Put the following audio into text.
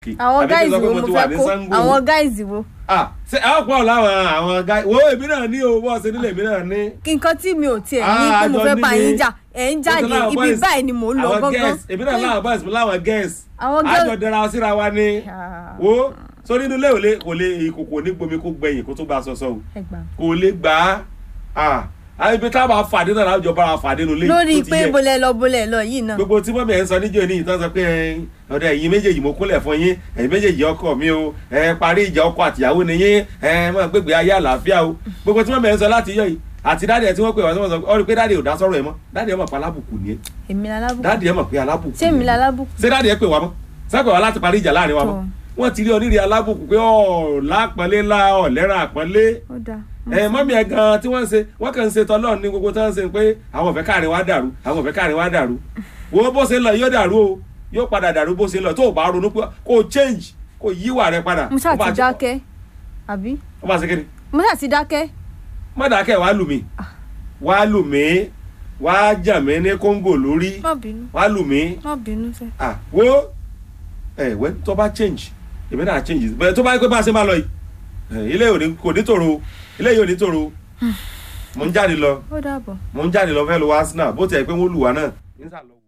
àwọn Àbí kí n guys sọ pé wo mo mo ti wà fẹ́ ní kó Sango. àwọn guys wo ah ṣe àwọn pọ̀ láwọn àwọn guy wo èmi náà ní o bọ́ọ̀sì nílé èmi náà ní. kí nǹkan tí mi ò tiẹ̀ ní Ah, pé mo àjọ fẹ́ bá nílé. yín jà ẹ̀ ń jáde Mo ti láwọn ibi boys- báyìí ni mò ń lọ àwọn gángan girls èmi náà láwọn boys mo láwọn girls Àwọn girls- àjọ dẹra síra wa ni Ah. wo sórí inú ilé ò lè kò lè ìkòkò ní gbomi kó gbẹ̀yìn kó tó gba sọsọ o ẹ gbà. kò lè gbà á ah ibi tá a bá fàdé náà láwùjọ bára fàdé nulẹ̀ lórí pé bolẹ̀ lọ bolẹ̀ lọ yìí náà gbogbo tí mọ́mí ẹ̀ ń sọ níjọ́ ní ìtàn sọ pé ẹ, ọ̀dọ̀ ẹ̀yin méjèèjì mo kúnlẹ̀ fún yín ẹ̀yin méjèèjì ọkọ mi o ẹ parí ìjà ọkọ àtìyàwó ni yín ẹ mọ̀ gbégbé ayé àlàáfíà o gbogbo tí mọ́mí ẹ̀ ń sọ láti yọ yìí àti dáàdì ẹ̀ tí wọ́n pè wá tí wọ́n sọ ọ rí i pé dáàdì ò dá sọ́rọ̀ ẹ̀ mọ́ dáàdì ẹ̀ mọ̀ pé alábùkù ni ẹ́ èmi lalábùkù dáàdì ẹ̀ mọ̀ pé alábùkù ṣé èmi ni ẹ́. lalábùkù ṣé dáàdì ẹ̀ pè wá mọ́ sẹ́pẹ̀ wá láti parí ìjà láàrin wa mọ́ Tọ́. wọ́n ti rí onírì alábùkù pé ọ̀ lápọ̀nlé ńlá ọ̀ lẹ́ràn àpọ́nlé ó dáa ẹ mọ́mí ẹ̀ gan tí wọ́n ń ṣe wọ́n kàn ń ṣe tọ́lọ́ ní gbogbo tó ń ṣe pé àwọn òfẹ́ káàrin wá dàrú àwọn òfẹ́ káàrin wá dàrú wo bó ṣe ń lọ yóò dàrú o yóò padà dàrú bó ṣe ń lọ tó o bá ronú pé kó o change kó o yíwà rẹ padà. mo ṣáà Ó bá ti dákẹ́ àbí ó bá ṣe kí ni mo ṣáà ti dákẹ́ má dákẹ́ wàá lù mí wàá lù mí wàá jà mí ní kóńgò lórí má bínú wàá lù mí má bínú sẹ́ ah wo ẹ wẹ́ tó bá change èmi náà change bẹ́ẹ̀ tó bá yẹ pé bá a ṣe máa lọ yìí ẹ, ilé yìí ò ní- kò ní tòrò o, ilé yìí ò ní tòrò o. mo ń jáde lọ ó dàbọ̀. mo ń jáde lọ fẹ́ lọ wá arsenal bó tiẹ̀ pé wọ́n lù wá náà.